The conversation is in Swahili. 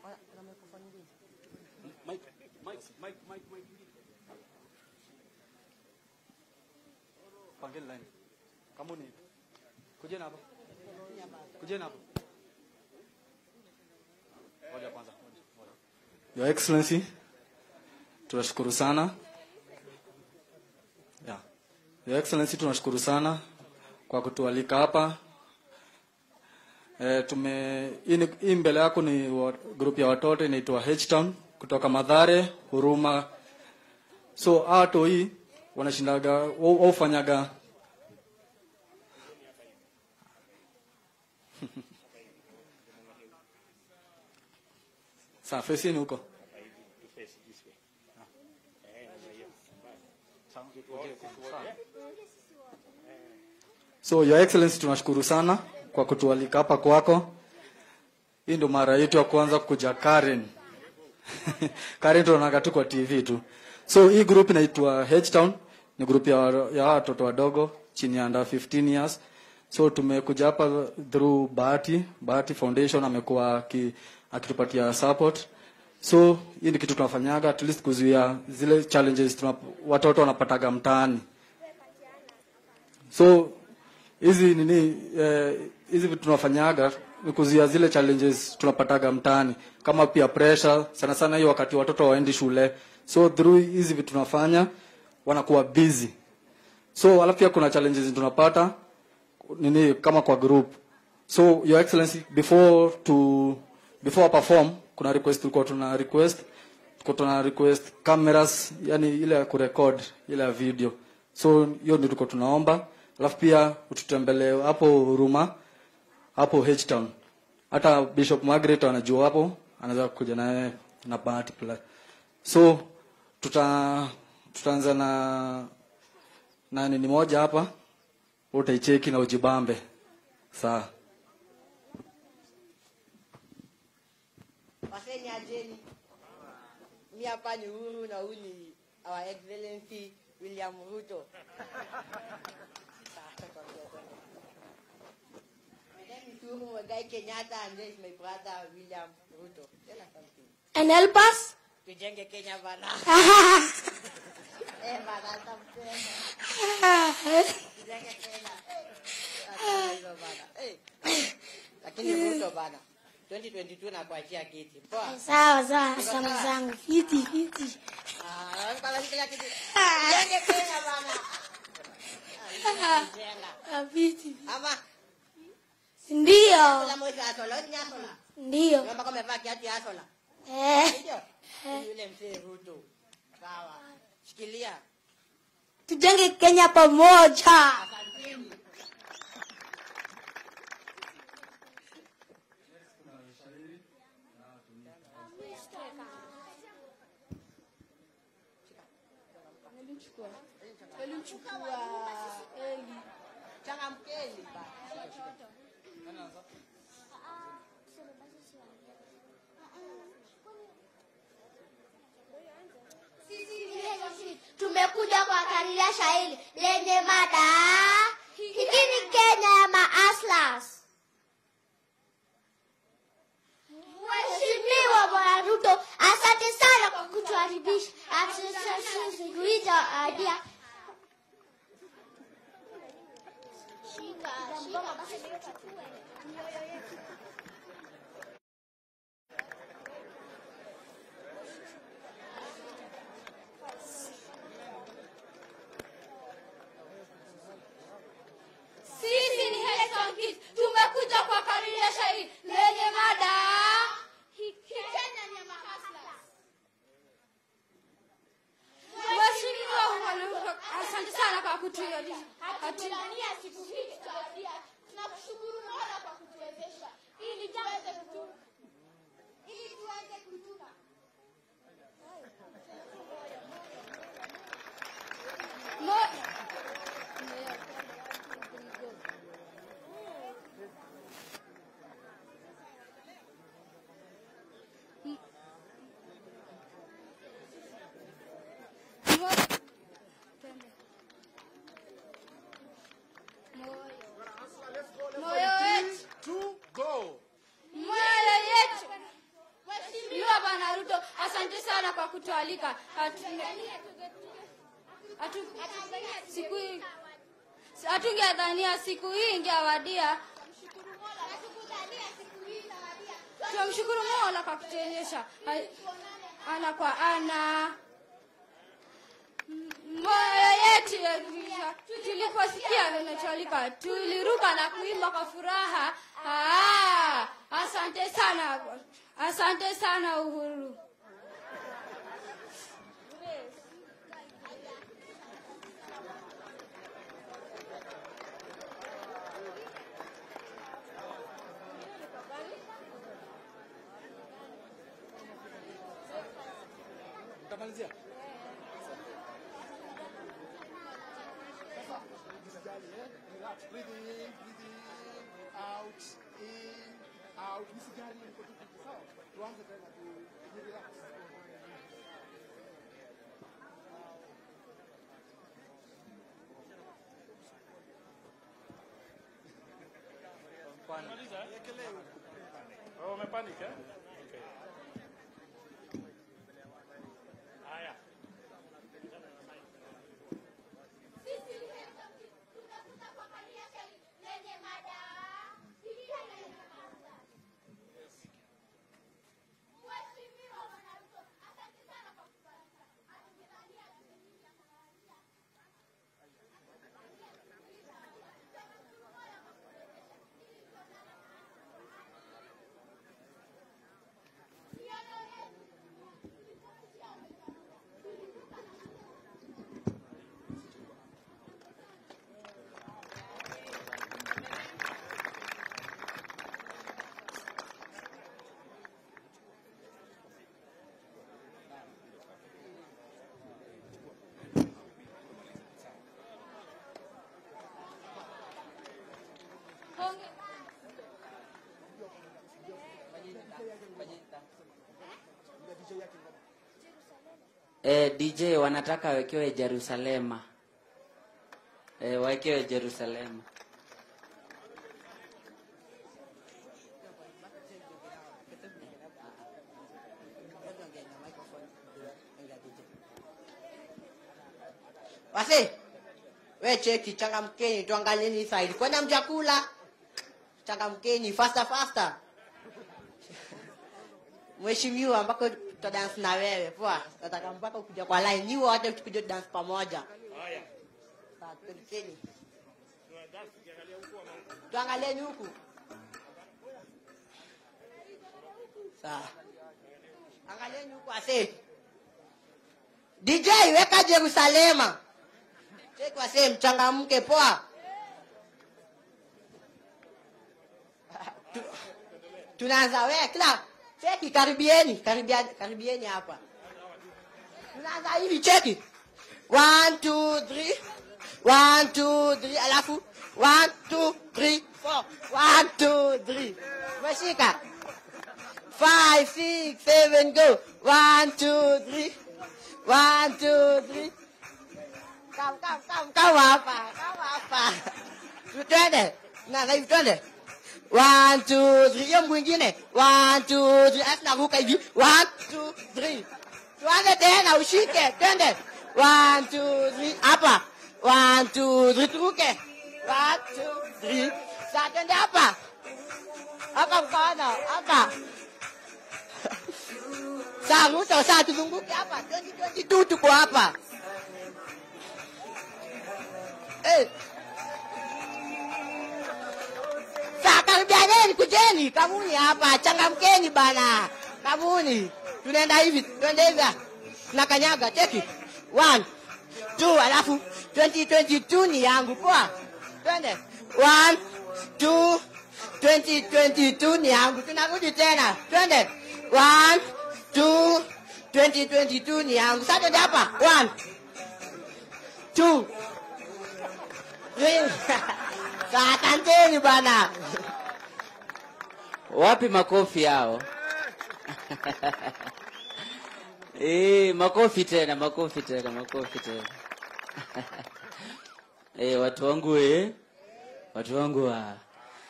Mike, Mike, Mike, Mike, Mike. Pangeni line. Kamuni. Kujeni hapa. Kujeni hapa. Ngoja kwanza. ngoja, ngoja. Your Excellency, tunashukuru sana. Yeah. Your Excellency, tunashukuru sana kwa kutualika hapa. E, tume hii ni- hii mbele yako ni wa, group ya watoto inaitwa H-Town kutoka Madhare, Huruma. So hato hii wanashindaga wao wao fanyaga Sawa, fesini huko. So your excellency tunashukuru sana kwa kutualika hapa kwako. Hii ndio mara yetu ya kwanza kuja Karen. Karen tunaona tu kwa TV tu. So hii group inaitwa H Town, ni group ya ya watoto wadogo chini ya under 15 years. So tumekuja hapa through Bahati, Bahati Foundation amekuwa aki- akitupatia support. So hii ni kitu tunafanyaga at least kuzuia zile challenges tuna, watoto wanapataga mtaani. So hizi nini eh, hizi vitu tunafanyaga ni kuzuia zile challenges tunapataga mtaani kama pia pressure sana sana hiyo wakati watoto waendi shule so through hizi vitu tunafanya wanakuwa busy so alafu pia kuna challenges tunapata nini kama kwa group so your excellency before to before I perform kuna request tulikuwa tuna request tulikuwa tuna request cameras yani ile ya kurecord ile ya video so hiyo ndio tulikuwa tunaomba alafu pia ututembelee hapo huruma hapo H Town hata Bishop Margaret anajua hapo anaweza kuja naye na bahati pla so tuta tutaanza na na nini moja hapa utaicheki na ujibambe sawa Waseni ajeni. Mi hapa ni Uhuru na huyu ni Our Excellency William Ruto. My name is Uhuru Muigai Kenyatta and this is my brother William Ruto. Tell us something. And help us? Tujenge Kenya bana. Eh bana tampenda. Tujenge Kenya. Eh. Acha hilo bana. Eh. Lakini Ruto bana. 2022 na kuachia kiti. Poa. sawa sawa sana zangu fiti fiti Ah, kala kila kitu. Tujenge Kenya bana. Ah, Jenga. Ah, fiti Ama ndio kila moja asola, ni asola. ndio Kama kama amevaa kiatu ya asola. eh, Ndio. Ni Yule mzee Ruto. Sawa. Shikilia. tujenge kenya pamoja Asanteni. Changamkeni bana. tumekuja kuangalia shairi lenye mada hiki ni kenya ya maaslas mheshimiwa bwana ruto asante sana kwa kutuharibisha atuita idea Sisi ni Heston Kids. Tumekuja kwa kariria shairi lenye mada Kenya ni ya mahaslas. Mheshimiwa Mwalimu, asante sana kwa kutuimarisha. hatulania siku hii tutarudia tunakushukuru mola kwa asante sana kwa kutualika Hatu- hatu- siku hii hatungedhania siku hii ingewadia tunamshukuru mola kwa kutuonyesha Hai- ana kwa ana M- moyo yetu yaliisha. tuliposikia vinacholika tuliruka na kuimba kwa furaha ah, asante sana asante sana uhuru Utamalizia? Relax. Breathe in, breathe in, out, in, out. Msijali mko tu tu, sawa? Tuanze tena tu. Ni relax. Oh, umepanic eh? Okay. Haya. Honge- Eh, DJ wanataka wawekewe Jerusalema. Eh, wawekewe Jerusalema. wase we cheki changamkeni tuangalieni side kwenda mjakula changamkeni faster faster mheshimiwa mpaka tutadance na wewe poa nataka mpaka kuja kwa line niwe wote tukuje dance pamoja Haya. Sawa, twendeni. tuangalieni huku sawa angalieni huku ase dj weka jerusalema cheki wase mchangamke poa Tu- tunaanza we kila cheki karibieni karibiani karibieni hapa tunaanza hivi cheki one two three one two three alafu one two three four one two three umeshika five six seven go one two three one two three come come come come hapa come hapa tutende na na hivi twende one two three hiyo mwingine one two three alafu naruka hivi one two three tuanze tena ushike twende one two three hapa one two three turuke one two three saa twende hapa hapa mkono hapa saa ruto saa tuzunguke hapa 2022 tuko hapa Eh. Saa karibianeni, kujeni, kamuni hapa, changamkeni bana, kamuni. Tunaenda hivi, twende hivi, ah. tunakanyaga, cheki, one, two, alafu 2022 ni yangu, poa, twende, one, two, 2022 ni yangu, tunarudi tena, twende, one, two, 2022 ni yangu, sasa twende hapa, one, two, Saa asanteni bana. Wapi makofi yao? Eh, makofi tena, makofi tena, makofi tena. Eh, watu wangu eh. Watu wangu wa